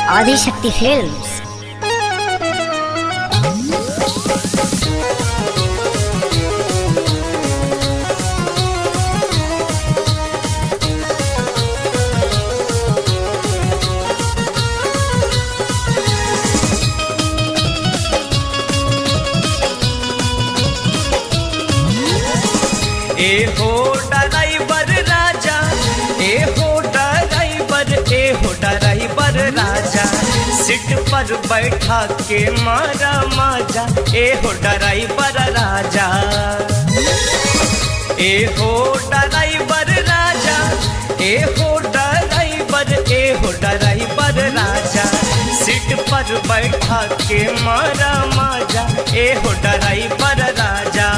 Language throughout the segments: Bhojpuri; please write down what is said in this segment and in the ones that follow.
ఆదిశక్తి ఫిల్మ్స్ ए हो ड्राइवर राजा ए हो ड्राइवर ए हो ड्राइवर राजा सीट पर बैठा के मारा माजा ए हो ड्राइवर राजा ए हो ड्राइवर राजा ए हो ड्राइवर ए हो ड्राइवर राजा सीट पर बैठा के मारा माजा ए हो ड्राइवर राजा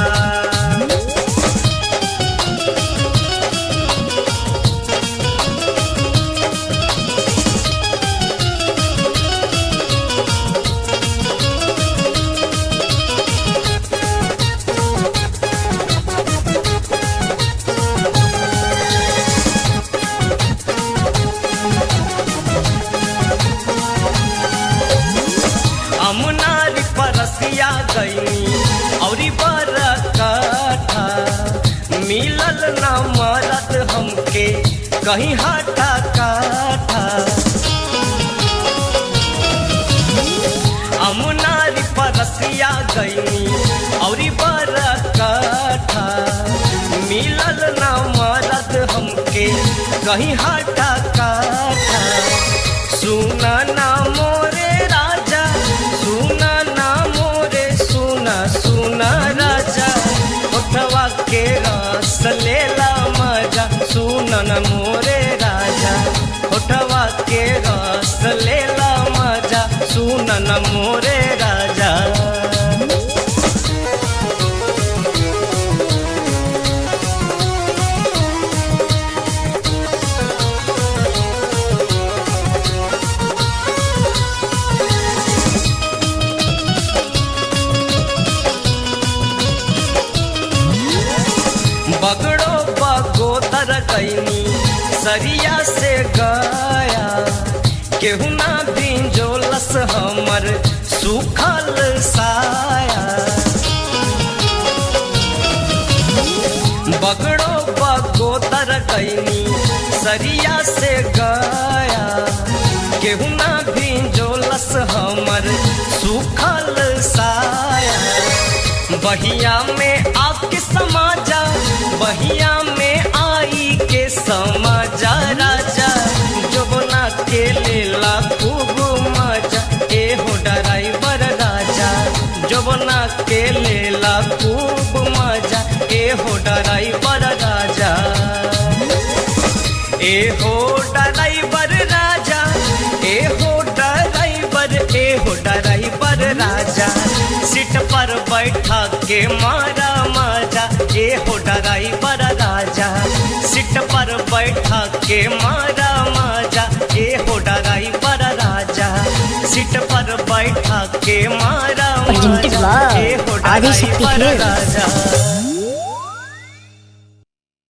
अमुनारी परसिया गईनी औरी बरकठा मिलल न मरद हमके कहीं हटा काठा अमुनारी परसिया गईनी औरी बरकठा मिलल न मरद हमके कहीं हटा काठा सुना ना मोरे राजा सुना ना मोरे सुना सुना राजा उठवा के रस लेला मजा सुना ना मोरे राजा उठवा के रस लेला मजा सुना ना मोरे राजा बगड़ो बगोदर गईनी सरिया से गया केहू ना बिंजोलस हमर सुखल साया बगड़ो बगोदर गईनी सरिया से गया केहू ना बिंजोलस हमर सुखल साया बहिया में आके समाजा बहिया में आई के समाजा राजा जोबना के लेला खूब मजा ए हो ड्राइवर राजा जोबना के लेला खूब मजा ए हो ड्राइवर राजा ए हो ड्राइवर राजा ए हो ड्राइवर ए हो ड्राइवर राजा सीट पर बैठा के मारा माजा ए हो ड्राइवर राजा सीट पर बैठा के मारा माजा ए हो ड्राइवर राजा सीट पर बैठा के मारा Presented माजा by ए हो आदिशक्ति ड्राइवर Films. राजा